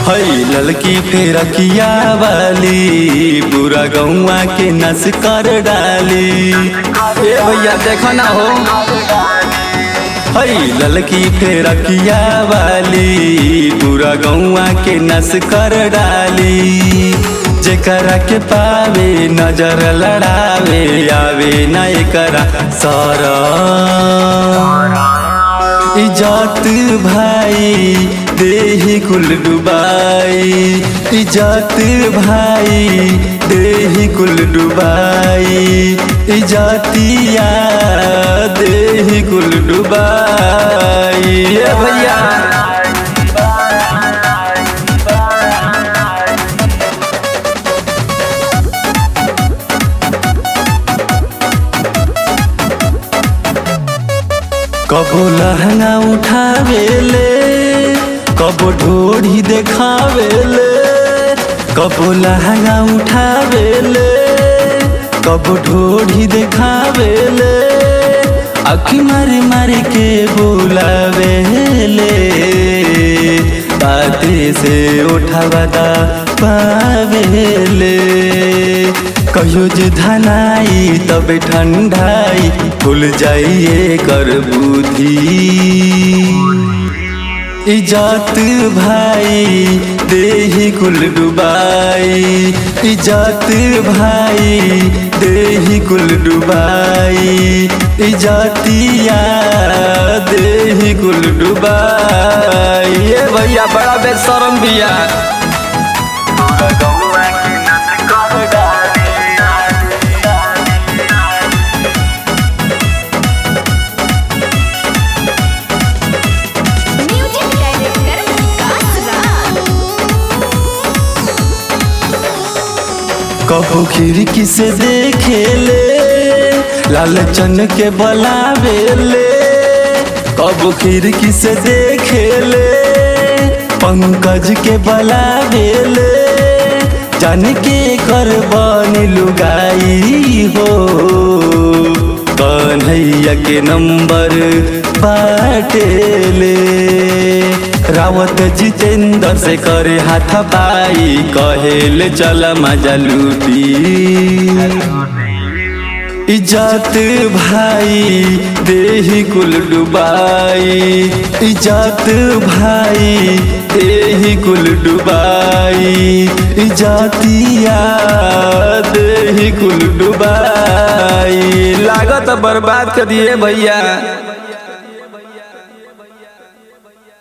हई ललकी फेरकिया वाली पूरा गौवा के नस कर डाली ए भैया देखो ना हो हई ललकी फेरकिया वाली पूरा गौवा के नस कर डाली जेकरा के पावे नजर लड़ावे आवे न एकरा सर इजात भाई देही कुल डुबाई इजात भाई देही कुल डुबाई इजातिया देही कुल डुबाई ए भैया कबो लहंगा उठावेले कबो ढोढ़ी देखावेले कबो लहंगा उठावेले कबो ढोढ़ी देखावेले अखी मारी मारी के बोलावेले बाते से उठावदा पावेले कहियो जे धनाई तबे ठंडाई भूल जाइए कर बुद्धि इजात भाई देही कुल डुबाई इजात भाई देही कुल डुबाई इजातिया देही कुल डुबाई ये भैया बड़ा बेशरम बिया म्यूजिक डायरेक्टर विकास कबू खिड़की से देखेले लालचन के बलावेले कबू खिड़की से देखेले पंकज के बलावेले जान के कर बन लुगाई हो कन्हैया के नंबर बाटेले रावत जितेंद्र से करे हाथ पाई कहेले चल मजा लूटी इजात भाई देही कुल डुबाई इजात भाई देही कुल डुबाई इजातिया देही कुल डुबाई लागत बर्बाद कर दिए भैया